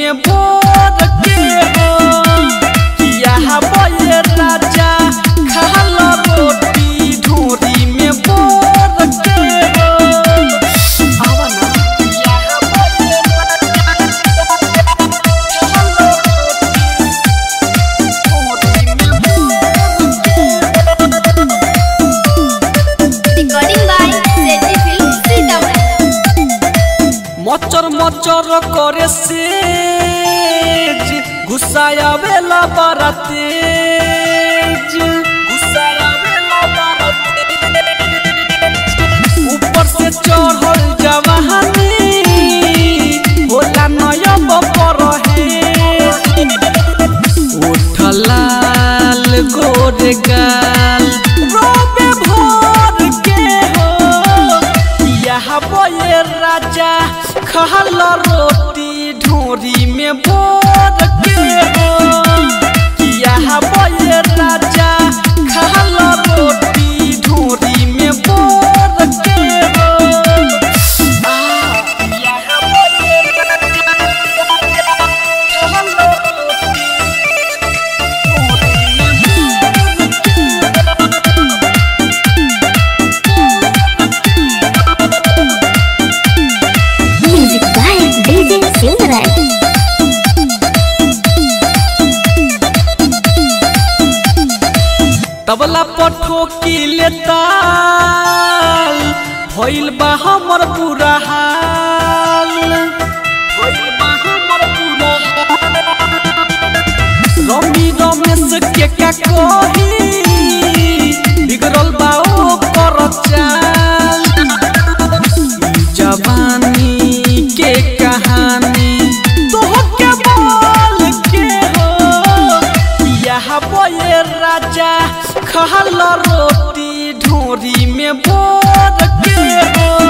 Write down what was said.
में बोर के हो किया बोए राजा खाला रोटी ढोरी में बोर के हो आवा ना किया बोए Recording by Zeddy Film Sitamarhi. मचर मचर करे से घुसाया बेला बड़ा तेज घुसाया बेला बड़ा तेज। ऊपर से चढ़ल जवानी होला नयब पर उठलाल गोरे गाल रोबे भोर के हो यहाँ बोए राजा खहल रोटी ढोरी में बोर के हो यहाँ बोए राजा खहल रोटी ढोरी में बोर के हो आ, यहाँ बोए राजा खहल रोटी Music by DJ Silverite. तबला पठो की लेताल भइल बा हमर बुरा हाल भइल बा हमर बुरा हाल। रमी रमेश के का कही बिगड़ल बा ओ कर चाल ई जवानी के कहानी तोहके बोल के हो यहाँ बोए राजा खहल रोटी ढोरी में बोर के हो